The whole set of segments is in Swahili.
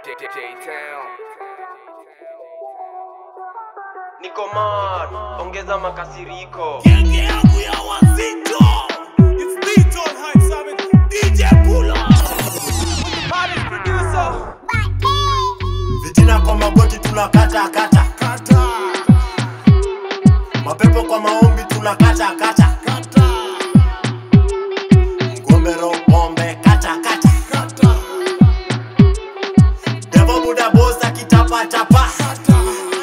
J-Town. Niko mad, ongeza makasiriko. Genge yangu ya wazito It's Beaton Hype Summit DJ Pulo Baddest producer. Vitina kwa magoti tunakata kata, Kata mapepo kwa maombi tunakata kata, Kata ngombe roho pombe kata kata, Kata devo buda bosa kitapa tapa, Kata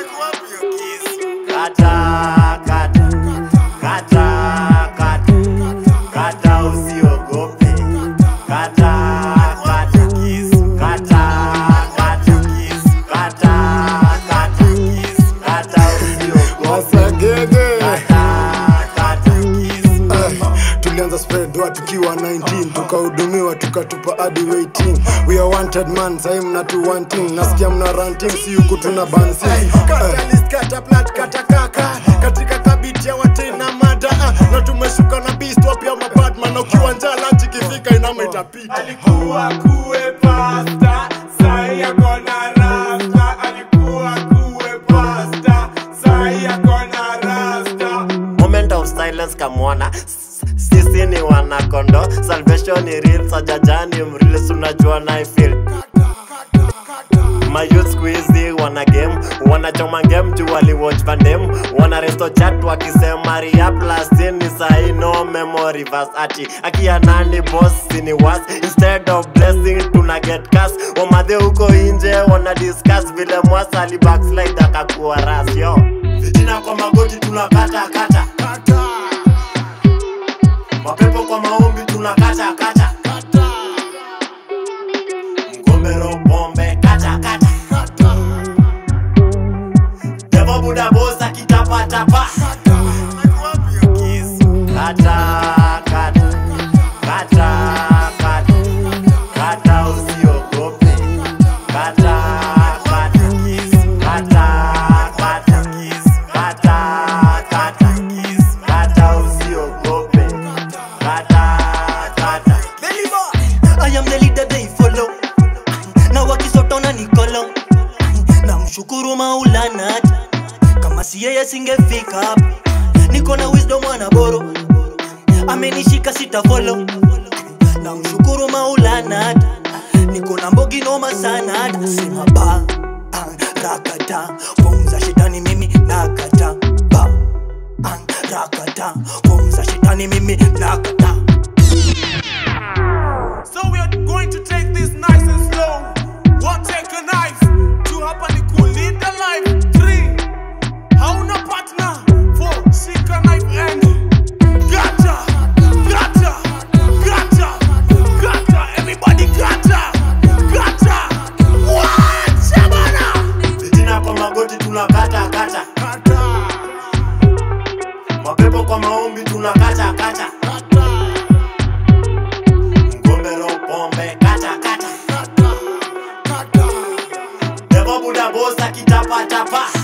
kata kata kata kata kata, usiogope kata kata kata kata kata kata kata, usiogope Masagege kata kata tulianza spread wa tukiwa 19 tukahudumiwa tukatupa hadi waiting we are wanted man sahi mna tu wanting nasikia mna ranting si huku tuna bansi kata plat kata kaka katika kabiti ya watena mada ah, na tumeshuka na beast wapya mabadman na ukiwa njaa lunch ikifika inama itapita Alikuwa kuwe pasta Sai akona rasta Alikuwa kuwe pasta Sai akona rasta moment of silence kamwona S- sisi ni wanakondo salvation ni real sajajani mrilis unajua na feel mayouth squeezy wana game wanachoma game juu waliwatch vandem wana resto chat wakisema ria plastin ni sahi no memory verse ati akia nani boss ni was instead of blessing tuna get cas wamadhe huko inje wana discuss vile mwasa ali backslide akakuwa ras yo vitina kwa magoti tunakata kata Kata mapepo kwa maombi tunakata kata Kata mgombero pombe kata kata Kata devo buda bosa kitapatapa Kata kata kata kata kata kata usiogope kata kata kata kata kata kata kata usiogope kata kata I am the leader they follow na wakisotona nikolo na mshukuru maulana kama si yeye singefika hapa niko na wisdom anaboro amenishika sita follow na mshukuru maulana niko na mbogi noma sana sema ba ah, rakata pomza shetani mimi nakata ba ah, rakata pomza shetani mimi nakata So we are going to take this nice and slow. One take a knife. Two hapa ni kulinda life. Three, hauna partner. Four, shika knife and gotcha, gotcha, gotcha, gotcha. Everybody gotcha, gotcha. What? Shabana. vitina kwa magoti tunakata kata Kata, mapepo kwa maombi tunakata kata kata, mgombero pombe kata kata kata, kata. devo buda bosa kitapatapa